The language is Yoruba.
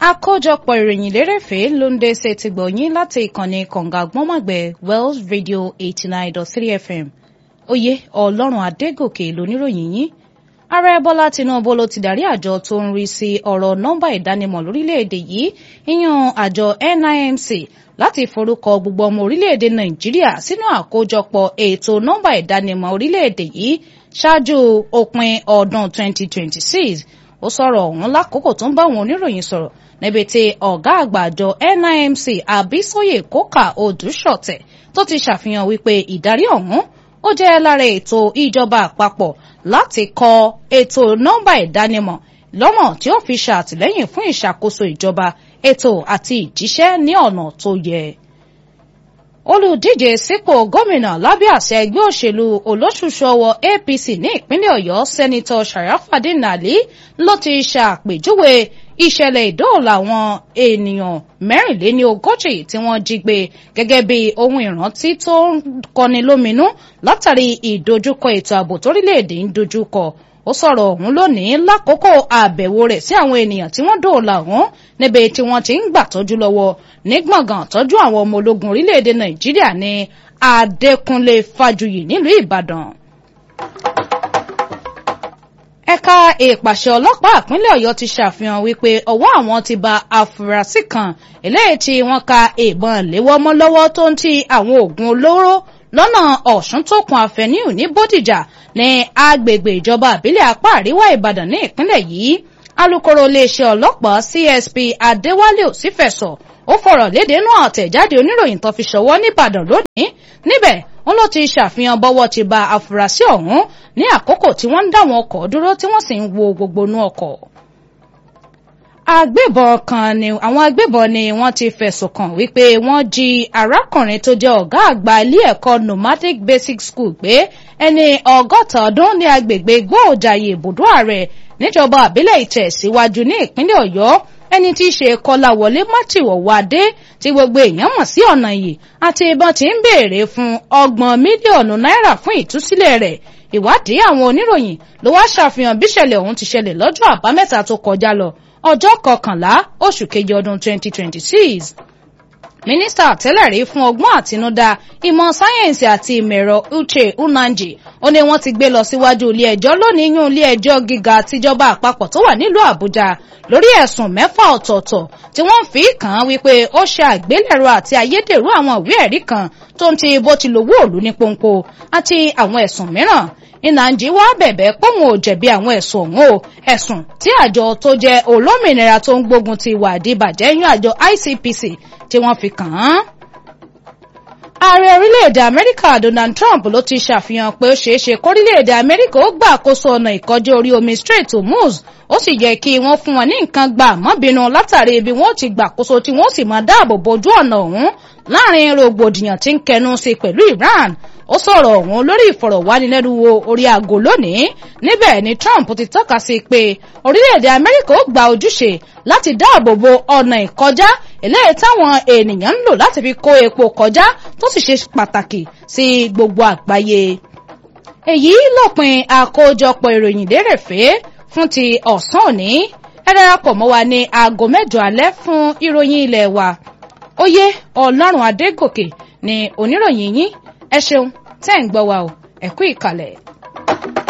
àkójọpọ̀ ìròyìn lérèfé ló ń dé ṣe ti gbọ̀nyìn láti ìkànnì kọ̀ǹgà gbọ́mọ̀gbẹ́ wells radio eighty nine dot three fm oyè ọlọ́run adégòkè lóníròyìn yín ààrẹ bọ́lá tinubu ló ti darí àjọ tó ń rí sí ọ̀rọ̀ nọ́mbà ìdánimọ̀ lórílẹ̀‐èdè yìí ìyàn àjọ nimc láti forúkọ gbogbo ọmọ orílẹ̀‐èdè nàìjíríà sínú àkójọpọ̀ ètò nọ́mbà ìdánimọ̀ orílẹ̀‐èdè yìí ṣáájú òpin ọdún twenty twenty six ó sọ̀rọ̀ ọ̀hún lákòókò tó ń bá àwọn oníròyìn sọ̀rọ̀ níbi tí ọ̀gá àgbà àjọ nimc àbísóyè kókà odùṣọ̀tẹ̀ tó ti ṣàfihàn wípé ìdarí ọ̀hún ó jẹ́ lára ètò ìjọba àpapọ̀ láti kọ ètò nọ́mbà ìdánimọ̀ lọ́nà tí ó fi ṣàtìlẹ́yìn fún ìṣàkóso ìjọba ètò àti ìjíṣẹ́ ní ọ̀nà tó yẹ olùdíje sípò gómìnà lábẹ́ àṣẹ ẹgbẹ́ òṣèlú olóṣùṣọwọ apc ní ìpínlẹ̀ ọ̀yọ́ sẹ́nitọ́ sharafadin ali ló ti ṣàpèjúwe ìṣẹ̀lẹ̀ ìdóòlà àwọn ènìyàn mẹ́rìnléní ogójì tí wọ́n jí gbé gẹ́gẹ́ bí ohun ìrántí tó ń kọni lóminú látàrí ìdojúkọ ètò ààbò torílẹ̀-èdè ń dojúkọ ó sọ̀rọ̀ ọ̀hún lónìí lákòókò àbẹ̀wò rẹ̀ sí àwọn ènìyàn tí wọ́n dóòlà ọ̀hún níbi tí wọ́n ti ń gbàtọ́jú lọ́wọ́ ní gbọ̀ngàn tọ́jú àwọn ọmọ ológun orílẹ̀-èdè nàìjíríà ní adékúnlé fájuyì nílùú ìbàdàn ẹ̀ka ìpàṣẹ ọlọ́pàá ìpínlẹ̀ ọ̀yọ́ ti ṣàfihàn wípé ọwọ́ àwọn ti ba afurasí kan eléyìí tí wọ́n ka ìbọn léwọ́ mọ́ lọ́wọ́ tó ń ti àwọn oògùn olóró lọ́nà ọ̀ṣun tó kun àfẹ́níù ní bódìjà ní agbègbè ìjọba àbílẹ̀ apá àríwá ìbàdàn ní ìpínlẹ̀ yìí alūkkóró iléeṣẹ́ ọlọ́pàá csp adéwálé òsínfẹ̀sọ̀ ó fọ̀rọ̀ léde inú àtẹ̀jáde oníròyìn tó fi ṣọwọ́ nìbàdàn lónìí níbẹ̀ wọn ló ti ṣàfihàn bọ́wọ́ ti ba afurasí ọ̀hún ní àkókò tí wọ́n ń dá wọn ọkọ̀ dúró tí wọ́n sì ń wo gbogbo inú ọkọ̀. agbébọn kan ni àwọn agbébọn ni wọ́n ti fẹ̀sùn kàn wípé wọ́n jí arákùnrin tó jẹ́ ọ̀gá àgbà ilé ẹ̀kọ́ nomadic basic school gbé ẹni ọgọ́ta ọdún ní agbègbè gbóòjàyè ibùdó ààrẹ níjọba àbílẹ̀ ìtẹ̀síwájú ní ìpínlẹ̀ ọ̀yọ́ ẹni tí í ṣe kọláwọlé mátìwọ̀wádé tí gbogbo èèyàn mọ̀ sí ọ̀nà yìí àti ìbọn tí ń béèrè fún ọgbọ̀n mílíọ̀nù náírà fún ìtúsílẹ̀ rẹ̀ ìwádìí àwọn oníròyìn ló wá ṣàfihàn bíṣẹ̀lẹ̀ ọ̀hún ti ṣẹlẹ̀ lọ́jọ́ àbámẹ́ta tó kọjá lọ ọjọ́ kọkànlá oṣù kejì ọdún 2026 mínísítà tẹ́lẹ̀rí fún ọgbọ́n àtinúdá ìmọ̀ sáyẹ́ǹsì àti ìmọ̀ ẹ̀rọ uche unanji ó ní wọ́n ti gbé lọ síwájú ilé ẹjọ́ lónìí yún ilé ẹjọ́ gíga tìjọba àpapọ̀ tó wà nílùú àbújá lórí ẹ̀sùn mẹ́fà ọ̀tọ̀ọ̀tọ̀ tí wọ́n fi kàn án wípé ó ṣe àgbélẹ̀rọ àti ayédèrú àwọn ìwé ẹ̀rí kan tó ń ti bó ti lówó òlu ní pọ́npọ́ àti àwọn ẹ̀sùn mìíràn ìnànjí wá bẹ̀bẹ̀ póun ò jẹ̀bi àwọn ẹ̀sùn ọ̀hún o ẹ̀sùn tí àjọ tó jẹ́ olómìnira tó ń gbógun ti ìwà àdìbàjẹ́ yún àjọ icpc tí wọ́n fi kàn án. ààrẹ orílẹ̀-èdè amẹ́ríkà donald trump ló ti ṣàfihàn pé ó ṣeé ṣe kórílẹ̀-èdè amẹ́ríkà ó gbà àkóso ọ̀nà ìkọjá orí omi strait hormuz ó sì yẹ kí wọ́n fún wọn ní nǹkan gbà mọ́bìnú látàrí ibi wọ́n ti gbàkóso tí wọ́n sì máa dáàbò bojú ọ̀nà ọ̀hún láàrin rògbòdìyàn tí ń kẹnu sí pẹ̀lú iran ó sọ̀rọ̀ ọ̀hún lórí ìfọ̀rọ̀wánilẹ́nuwò orí aago lónìí níbẹ̀ ni trump ti tọ́ka sí pé orílẹ̀-èdè amẹ́ríkà ó gba ojúṣe láti dáàbò bo ọ̀nà ìkọjá eléyìí táwọn ènìyàn ń lò láti fi kó epo kọjá tó sì ṣe pàtàkì sí gbogbo àgbáyé. èyí lópin àkójọpọ̀ ìròyìn lérèfé fún ti ọ̀sán òní ẹ darapọ̀ mọ́ wa ní aago mẹ́jọ alẹ́ fún ìròyìn ilé wa oyè ọlọ́run adégòkè ni oníròyìn yín ẹ ṣeun tẹ́ ń gbọ́ wa o ẹ kú ìkàlẹ̀.